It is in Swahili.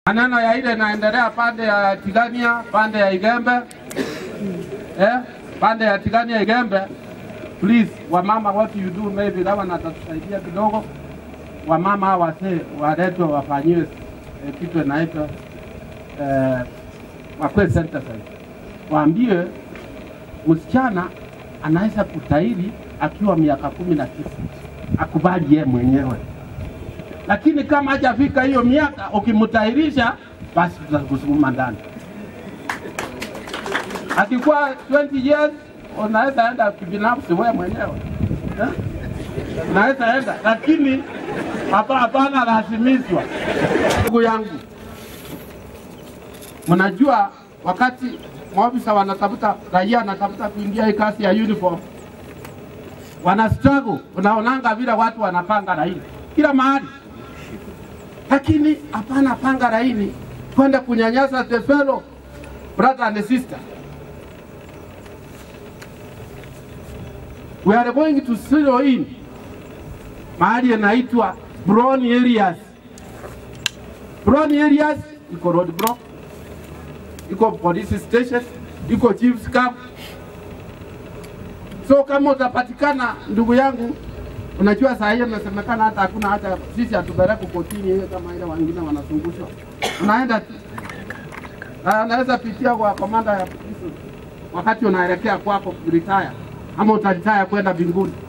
Maneno ya ile inaendelea pande ya Tigania, pande ya Igembe, eh, pande ya Tigania Igembe. Please, wamama, what you do maybe gavana atatusaidia kidogo. Wamama hawa wasee waletwe wafanyiwe eh, kitu inaitwa eh, wakwe synthesize. Waambie msichana anaweza kutahiri akiwa miaka kumi na tisa, akubali yeye mwenyewe lakini kama hajafika hiyo miaka, ukimtahirisha basi tutakusukuma ndani. Akikuwa 20 years unaweza enda kibinafsi wewe mwenyewe eh? Unaweza enda, lakini hapa hapana lazimishwa. Ndugu yangu, mnajua wakati maofisa wanatafuta raia anatafuta kuingia hii kazi ya uniform, wana struggle. Unaonanga vile watu wanapanga laini kila mahali lakini hapana panga laini kwenda kunyanyasa the fellow brother and sister. We are going to zero in mahali yanaitwa brown areas. Brown areas iko road block, iko police station, iko chief's camp. So kama utapatikana ndugu yangu Unajua saa hiyo inasemekana hata hakuna hata sisi hatupeleki kotini ile kama ile wengine wanazungushwa. Unaenda tu. Na unaweza pitia kwa komanda ya polisi wakati unaelekea kwako retire ama utaretire kwenda mbinguni.